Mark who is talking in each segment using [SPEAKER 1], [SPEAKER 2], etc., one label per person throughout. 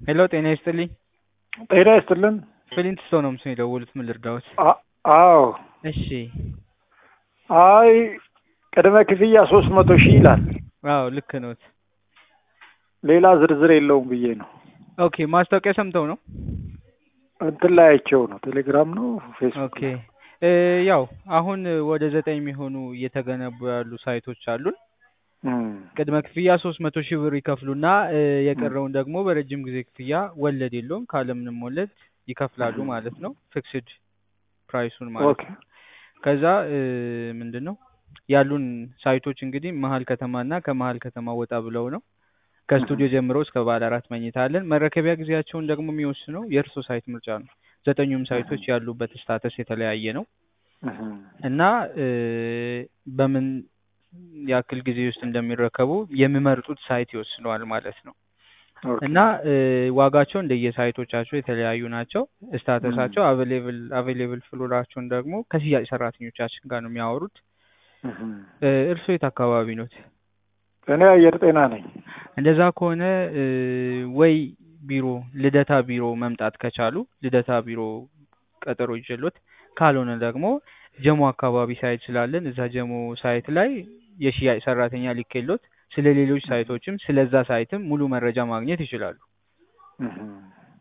[SPEAKER 1] ሄሎ ጤና ይስጥልኝ።
[SPEAKER 2] ጤና ይስጥልን።
[SPEAKER 1] ፍሊንት ስቶን ነው ምስል የደወሉት። ምን ልርዳዎት?
[SPEAKER 2] አ- አዎ
[SPEAKER 1] እሺ።
[SPEAKER 2] አይ ቅድመ ክፍያ ሶስት መቶ ሺህ ይላል።
[SPEAKER 1] አዎ ልክ ነዎት።
[SPEAKER 2] ሌላ ዝርዝር የለውም ብዬ ነው
[SPEAKER 1] ኦኬ። ማስታወቂያ ሰምተው ነው?
[SPEAKER 2] እንትን ላይ አይቼው ነው። ቴሌግራም ነው ፌስቡክ
[SPEAKER 1] ኦኬ። እ ያው አሁን ወደ ዘጠኝ የሚሆኑ እየተገነቡ ያሉ ሳይቶች አሉን።
[SPEAKER 2] እም፣
[SPEAKER 1] ቅድመ ክፍያ ሶስት መቶ ሺህ ብር ይከፍሉና እ የቀረውን ደግሞ በረጅም ጊዜ ክፍያ ወለድ የለውም ካለምንም ወለድ ይከፍላሉ ማለት ነው። ፊክስድ ፕራይሱን ማለት
[SPEAKER 2] ኦኬ
[SPEAKER 1] ነው። ከዛ እ ምንድን ነው ያሉን ሳይቶች እንግዲህ መሀል ከተማና ከመሀል ከተማ ወጣ ብለው ነው። ከስቱዲዮ ጀምሮ እስከ ባለ አራት መኝታ አለን። መረከቢያ ጊዜያቸውን ደግሞ የሚወስነው የእርሶ ሳይት ምርጫ ነው። ዘጠኙም ሳይቶች ያሉበት ስታተስ የተለያየ ነው
[SPEAKER 2] እም፣
[SPEAKER 1] እና እ በምን ያክል ጊዜ ውስጥ እንደሚረከቡ የሚመርጡት ሳይት ይወስነዋል ማለት ነው።
[SPEAKER 2] ኦኬ
[SPEAKER 1] እና እ ዋጋቸው እንደየሳይቶቻቸው የተለያዩ ናቸው። ስታተሳቸው አቬሌብል አቬሌብል ፍሎራቸውን ደግሞ ከሽያጭ ሰራተኞቻችን ጋር ነው የሚያወሩት።
[SPEAKER 2] እም።
[SPEAKER 1] እ እርስዎ የት አካባቢ ኖት?
[SPEAKER 2] እኔ አየር ጤና ነኝ።
[SPEAKER 1] እንደዛ ከሆነ እ ወይ ቢሮ ልደታ ቢሮ መምጣት ከቻሉ ልደታ ቢሮ ቀጠሮ ይዤሎት፣ ካልሆነ ደግሞ ጀሞ አካባቢ ሳይት ስላለን እዛ ጀሞ ሳይት ላይ የሽያጭ ሰራተኛ ልኬሎት ስለ ሌሎች ሳይቶችም ስለዛ ሳይትም ሙሉ መረጃ ማግኘት ይችላሉ።
[SPEAKER 2] እም።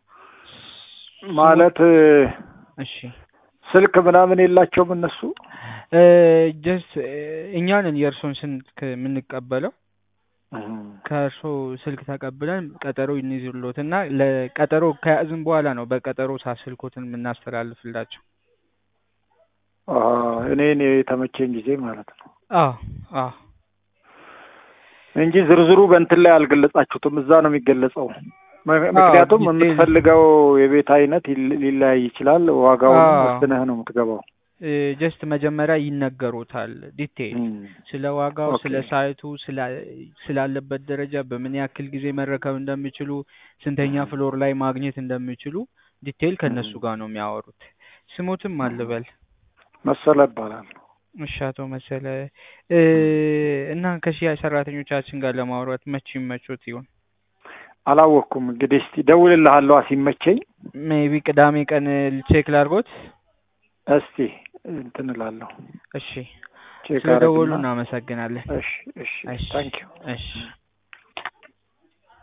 [SPEAKER 2] ማለት
[SPEAKER 1] እሺ
[SPEAKER 2] ስልክ ምናምን የላቸውም እነሱ?
[SPEAKER 1] ጀስት እኛንን የእርሶን ስልክ የምንቀበለው
[SPEAKER 2] እም።
[SPEAKER 1] ከእርሶ ስልክ ተቀብለን ቀጠሮ እንይዝሎት እና ለቀጠሮ ከያዝን በኋላ ነው በቀጠሮ ሰዓት ስልኮትን የምናስተላልፍላቸው።
[SPEAKER 2] አ፣ እኔን የተመቸኝ ጊዜ ማለት ነው
[SPEAKER 1] አዎ አዎ
[SPEAKER 2] እንጂ ዝርዝሩ በእንትን ላይ አልገለጻችሁትም። እዛ ነው የሚገለጸው። ም- ምክንያቱም
[SPEAKER 1] ዲቴይል።
[SPEAKER 2] የምትፈልገው የቤት አይነት ይል- ሊለያይ ይችላል። ዋጋውን
[SPEAKER 1] አዎ።
[SPEAKER 2] ወስነህ ነው የምትገባው።
[SPEAKER 1] ጀስት መጀመሪያ ይነገሩታል ዲቴይል
[SPEAKER 2] እም።
[SPEAKER 1] ስለ ዋጋው፣
[SPEAKER 2] ኦኬ።
[SPEAKER 1] ስለ ሳይቱ፣ ስላ- ስላለበት ደረጃ፣ በምን ያክል ጊዜ መረከብ እንደሚችሉ፣ ስንተኛ ፍሎር ላይ ማግኘት እንደሚችሉ ዲቴይል ከእነሱ
[SPEAKER 2] እም።
[SPEAKER 1] ጋር ነው የሚያወሩት። ስሞትም አልበል
[SPEAKER 2] መሰለ ይባላል።
[SPEAKER 1] እሺ አቶ መሰለ እ እና ከሽያጭ ሰራተኞቻችን ጋር ለማውራት መቼ ይመቾት ይሆን?
[SPEAKER 2] አላወቅኩም። እንግዲህ እስቲ ደውልልሃለሁ ሲመቸኝ።
[SPEAKER 1] ሜቢ ቅዳሜ ቀን ቼክ ላድርጎት።
[SPEAKER 2] እስቲ እንትን እላለሁ
[SPEAKER 1] እሺ
[SPEAKER 2] ቼክ
[SPEAKER 1] ስለደወሉ
[SPEAKER 2] አደርግና
[SPEAKER 1] እናመሰግናለን።
[SPEAKER 2] እሺ እሺ
[SPEAKER 1] እሺ
[SPEAKER 2] ታንኪዩ
[SPEAKER 1] እሺ